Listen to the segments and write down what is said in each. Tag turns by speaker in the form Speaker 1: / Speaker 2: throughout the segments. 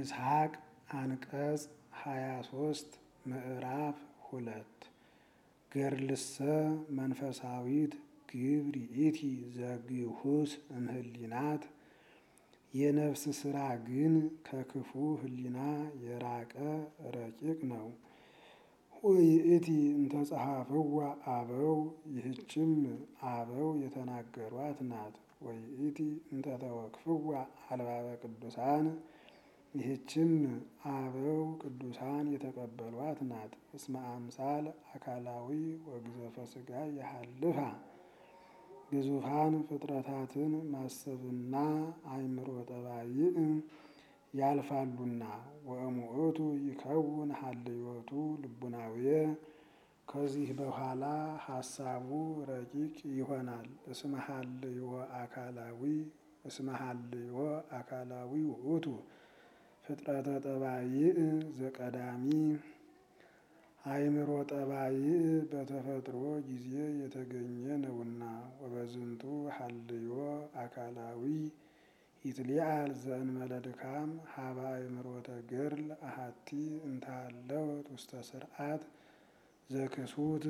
Speaker 1: ይስሐቅ አንቀጽ ሃያ ሶስት ምዕራፍ ሁለት ገርልሰ መንፈሳዊት ግብር ይእቲ ዘግሁስ እምህሊናት የነፍስ ስራ ግን ከክፉ ህሊና የራቀ ረቂቅ ነው። ወይእቲ እንተጸሐፍዋ አበው ይህችም አበው የተናገሯት ናት። ወይእቲ እንተተወክፍዋ አልባበ ቅዱሳን ይህችም አበው ቅዱሳን የተቀበሏት ናት። እስመ አምሳል አካላዊ ወግዘፈ ሥጋ የሃልፋ ግዙፋን ፍጥረታትን ማሰብና አእምሮ ጠባይእ ያልፋሉና ወእሙእቱ ይከውን ሀልዮቱ ልቡናዊ ከዚህ በኋላ ሀሳቡ ረቂቅ ይሆናል። እስመ ሀልዮ አካላዊ እስመ ሀልዮ አካላዊ ውእቱ ፍጥረተ ጠባይእ ዘቀዳሚ አእምሮ ጠባይእ በተፈጥሮ ጊዜ የተገኘ ነውና ወበዝንቱ ሀልዮ አካላዊ ይትሊአል ዘእንበለ ድካም ሀበ አእምሮተ ገድል አሐቲ እንተሃለወት ውስተ ስርዓት ዘክሱት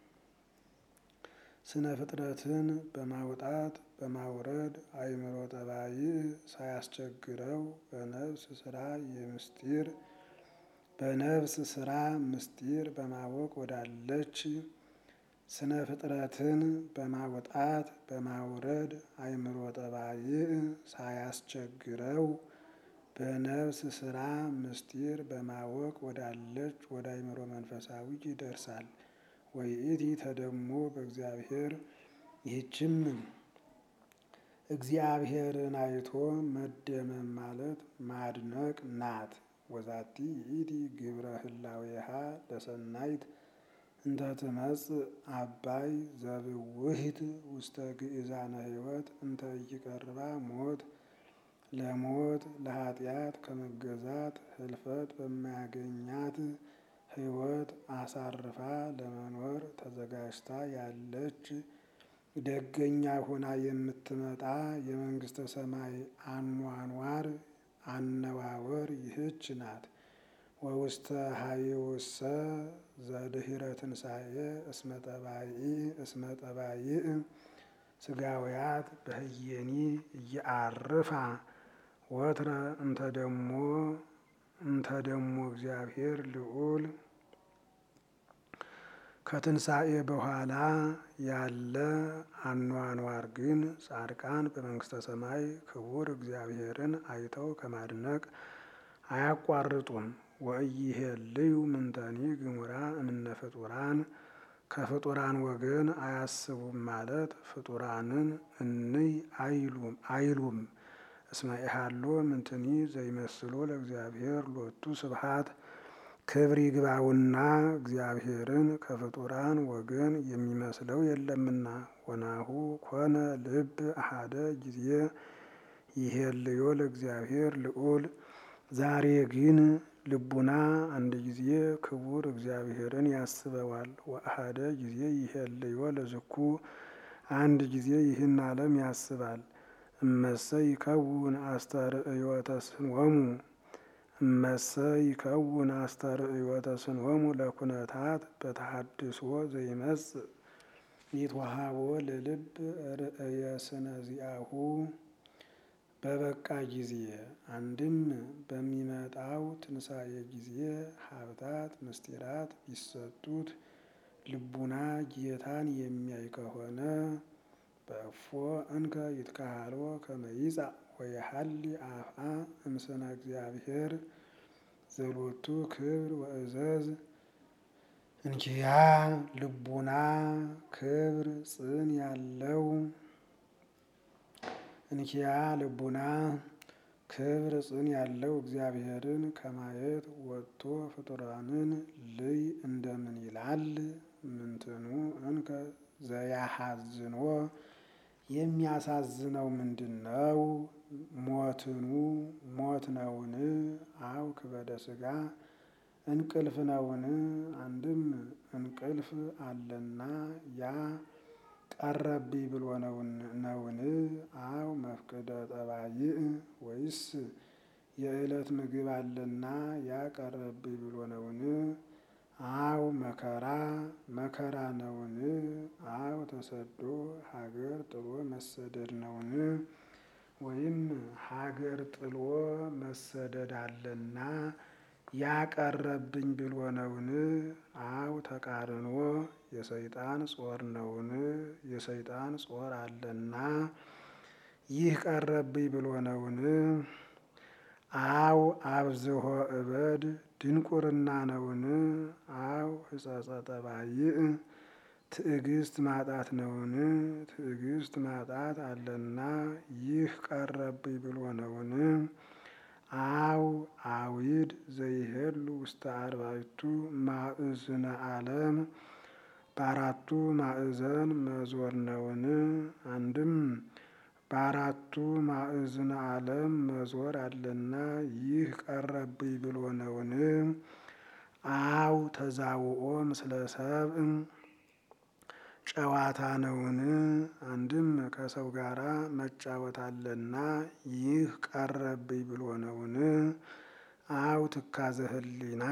Speaker 1: ስነ ፍጥረትን በማውጣት በማውረድ አእምሮ ጠባይእ ሳያስቸግረው በነፍስ ስራ የምስጢር በነፍስ ስራ ምስጢር በማወቅ ወዳለች ስነ ፍጥረትን በማውጣት በማውረድ አእምሮ ጠባይእ ሳያስቸግረው በነፍስ ስራ ምስጢር በማወቅ ወዳለች ወደ አእምሮ መንፈሳዊ ይደርሳል። ወይእቲ ተደሞ በእግዚአብሔር ይህችም እግዚአብሔርን አይቶ መደመም ማለት ማድነቅ ናት። ወዛቲ ይእቲ ግብረ ህላዌሃ ለሰናይት እንተ ትመጽእ አባይ ዘብውሂት ውስተ ግእዛነ ሕይወት እንተ ኢይቀርባ ሞት ለሞት ለኃጢአት ከመገዛት ህልፈት በማያገኛት ሕይወት አሳርፋ ለመኖር ተዘጋጅታ ያለች ደገኛ ሆና የምትመጣ የመንግስተ ሰማይ አኗኗር አነዋወር ይህች ናት። ወውስተ ሀይውሰ ዘድህረ ትንሣኤ እስመ ጠባይኢ እስመ ጠባይእ ስጋውያት በህየኒ እየአርፋ ወትረ እንተ ደሞ እንተ ደሞ እግዚአብሔር ልዑል ከትንሣኤ በኋላ ያለ አኗኗር ግን ጻድቃን በመንግስተ ሰማይ ክቡር እግዚአብሔርን አይተው ከማድነቅ አያቋርጡም። ወኢይሄልዩ ምንተኒ ግሙራ እምነ ፍጡራን ከፍጡራን ወገን አያስቡም ማለት ፍጡራንን እንይ አይሉም አይሉም። እስመ ኢሃሎ ምንትኒ ዘይመስሎ ለእግዚአብሔር ሎቱ ስብሐት ክብር ይግባውና እግዚአብሔርን ከፍጡራን ወገን የሚመስለው የለምና። ወናሁ ኮነ ልብ አሐደ ጊዜ ይሄልዮ ለእግዚአብሔር ልዑል ዛሬ ግን ልቡና አንድ ጊዜ ክቡር እግዚአብሔርን ያስበዋል። ወአሐደ ጊዜ ይሄልዮ ለዝኩ አንድ ጊዜ ይህን ዓለም ያስባል። እመሰ ይከውን አስተርእዮተ ስንወሙ እመሰ ይከውን አስተርእዮተ ስንወሙ ለኩነታት በተሐድሶ ዘይመጽእ ይትወሃቦ ለልብ ርእየ ስነ ዚአሁ በበቃ ጊዜ አንድም በሚመጣው ትንሣኤ ጊዜ ሀብታት ምስጢራት ቢሰጡት ልቡና ጌታን የሚያይ ከሆነ በእፎ እንከ ይትካሃሎ ከመ ይጻእ ወየሐሊ አፍአ እምስነ እግዚአብሔር ዘሎቱ ክብር ወእዘዝ እንኪያ ልቡና ክብር ጽን ያለው እንኪያ ልቡና ክብር ጽን ያለው እግዚአብሔርን ከማየት ወጥቶ ፍጡራንን ልይ እንደምን ይላል? ምንትኑ እንከ ዘያሐዝኖ የሚያሳዝነው ምንድን ነው? ሞትኑ ሞት ነውን? አው ክበደ ሥጋ እንቅልፍ ነውን? አንድም እንቅልፍ አለና ያ ቀረብኝ ብሎ ነውን? አው መፍቅደ ጠባይእ ወይስ የዕለት ምግብ አለና ያቀረብኝ ብሎ ነውን? አው መከራ መከራ ነውን? አው ተሰዶ ሀገር ጥሎ መሰደድ ነውን? ወይም ሀገር ጥሎ መሰደድ አለና ያቀረብኝ ብሎ ነውን? አው ተቃርኖ የሰይጣን ጾር ነውን? የሰይጣን ጾር አለና ይህ ቀረብኝ ብሎ ነውን? አው አብዝሆ እበድ ድንቁርና ነውን? አው ሕጸጸ ጠባይእ ትዕግስት ማጣት ነውን? ትዕግስት ማጣት አለና ይህ ቀረብኝ ብሎ ነውን? አው አዊድ ዘይሄሉ ውስተ አርባዕቱ ማዕዝነ ዓለም በአራቱ ማዕዘን መዞር ነውን? አንድም በአራቱ ማዕዝነ ዓለም መዞር አለና ይህ ቀረብኝ ብሎ ነውን? አው ተዛውኦ ምስለ ሰብእ ጨዋታ ነውን? አንድም ከሰው ጋራ መጫወት አለና ይህ ቀረብኝ ብሎ ነውን? አው ትካዘ ህሊና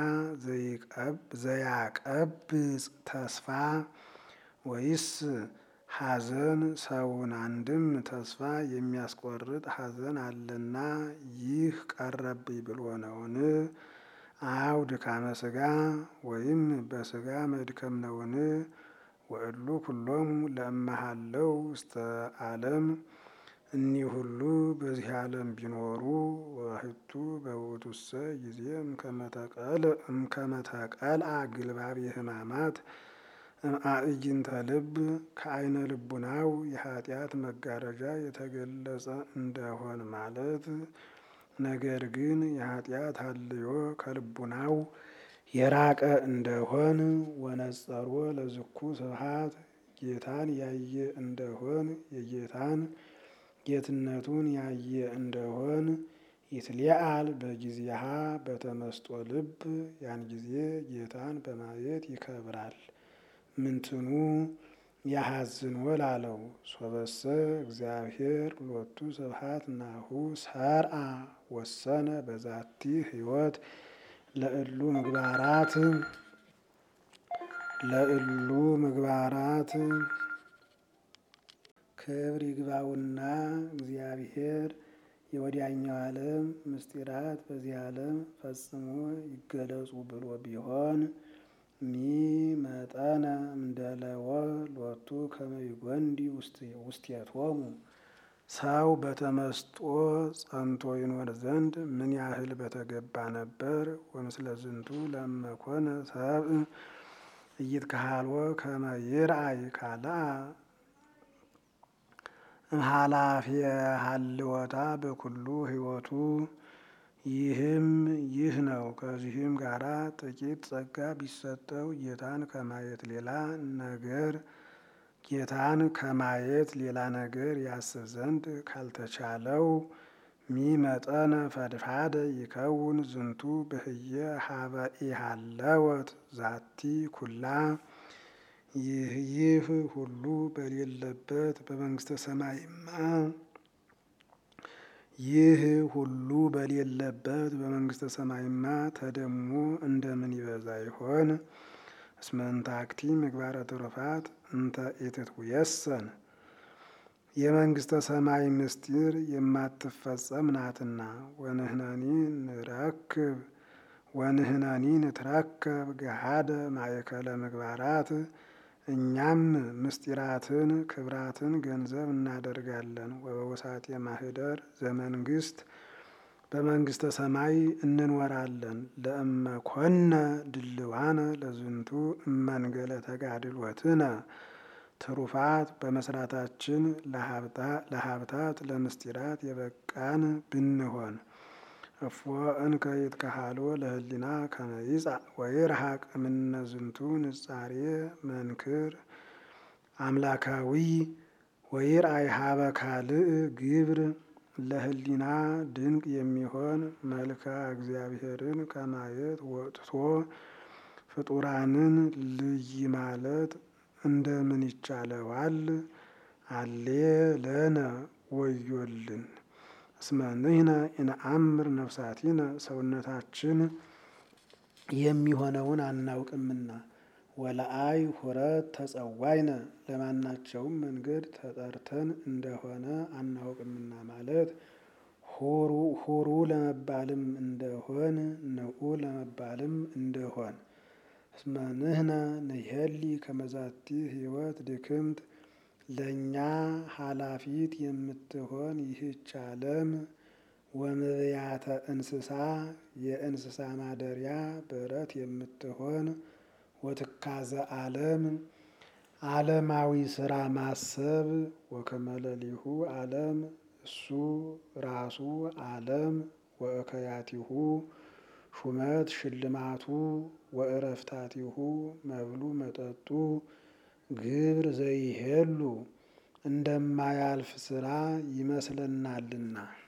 Speaker 1: ዘያቀብጽ ተስፋ ወይስ ሐዘን ሰውን አንድም ተስፋ የሚያስቆርጥ ሐዘን አለና ይህ ቀረብኝ ብሎ ነውን? አው ድካመ ሥጋ ወይም በሥጋ መድከም ነውን? ወእሉ ኩሎሙ ለእመሃለው ውስተ ዓለም እኒህ ሁሉ በዚህ ዓለም ቢኖሩ ወህቱ በውእቱሰ ጊዜ እምከመተቀልአ ግልባቤ ሕማማት እምአዕይንተ ልብ ከዓይነ ልቡናው የኃጢአት መጋረጃ የተገለጸ እንደሆን ማለት ነገር ግን የኃጢአት ሀልዮ ከልቡናው የራቀ እንደሆን ወነጸሮ ለዝኩ ስብሐት ጌታን ያየ እንደሆን የጌታን ጌትነቱን ያየ እንደሆን ይትሊአል በጊዜሃ በተመስጦ ልብ ያን ጊዜ ጌታን በማየት ይከብራል። ምንትኑ ያሐዝን ወላለው ሶበሰ እግዚአብሔር ሎቱ ስብሐት ናሁ ሰርአ ወሰነ በዛቲ ሕይወት ለእሉ ምግባራት ለእሉ ምግባራት ክብር ይግባውና እግዚአብሔር የወዲያኛው ዓለም ምስጢራት በዚህ ዓለም ፈጽሞ ይገለጹ ብሎ ቢሆን ሚ መጠነ እምደለወ ሎቱ ከመ ይጐንዲ ውስቴቶሙ ሰው በተመስጦ ጸንቶ ይኖር ዘንድ ምን ያህል በተገባ ነበር። ወምስለ ዝንቱ ለመኮነ ሰብእ ኢይትከሃልዎ ከመ ይርአይ ካልአ እምኃላፊየ ሀልወታ በኩሉ ሕይወቱ ይህም ይህ ነው። ከዚህም ጋራ ጥቂት ጸጋ ቢሰጠው ጌታን ከማየት ሌላ ነገር ጌታን ከማየት ሌላ ነገር ያስብ ዘንድ ካልተቻለው ሚመጠነ ፈድፋደ ይከውን ዝንቱ ብህየ ሀበ ኢሃለወት ዛቲ ኩላ ይህ ይህ ሁሉ በሌለበት በመንግስተ ሰማይማ ይህ ሁሉ በሌለበት በመንግስተ ሰማይማ ተደሞ እንደምን ይበዛ ይሆን? እስመ እንታክቲ ምግባረ ትሩፋት እንተ ኢትትውየሰን የመንግስተ ሰማይ ምስጢር የማትፈጸም ናትና። ወንህነኒ ንረክብ ወንህነኒ ንትረከብ ገሃደ ማእከለ ምግባራት እኛም ምስጢራትን ክብራትን ገንዘብ እናደርጋለን። ወበውሳጤ ማህደር ዘመንግስት በመንግስተ ሰማይ እንኖራለን። ለእመ ኮነ ድልዋነ ለዝንቱ እመንገለ ተጋድሎትነ ትሩፋት በመስራታችን ለሀብታት ለምስጢራት የበቃን ብንሆን እፎ እንከ ይትከሃልዎ ለህሊና ከመ ይጻእ ወይርሐቅ እምነ ዝንቱ ንጻሬ መንክር አምላካዊ ወይርአይ ሀበ ካልእ ግብር ለህሊና ድንቅ የሚሆን መልክዓ እግዚአብሔርን ከማየት ወጥቶ ፍጡራንን ልይ ማለት እንደምን ይቻለዋል? አሌ ለነ ወዮልን እስመ ንሕነ ኢነአምር ነፍሳቲነ ሰውነታችን የሚሆነውን አናውቅምና ወለአይ ሁረት ተጸዋይነ ለማናቸውም መንገድ ተጠርተን እንደሆነ አናውቅምና ማለት ሁሩ ሁሩ ለመባልም እንደሆን ንዑ ለመባልም እንደሆን እስመ ንሕነ ንሄሊ ከመዛቲ ሕይወት ድክምት ለእኛ ኃላፊት የምትሆን ይህች ዓለም ወምብያተ እንስሳ የእንስሳ ማደሪያ በረት የምትሆን ወትካዘ ዓለም ዓለማዊ ስራ ማሰብ ወከመለሊሁ ዓለም እሱ ራሱ ዓለም ወእከያቲሁ ሹመት ሽልማቱ ወእረፍታቲሁ መብሉ መጠጡ ግብር ዘይሄሉ እንደማያልፍ ስራ ይመስለናልና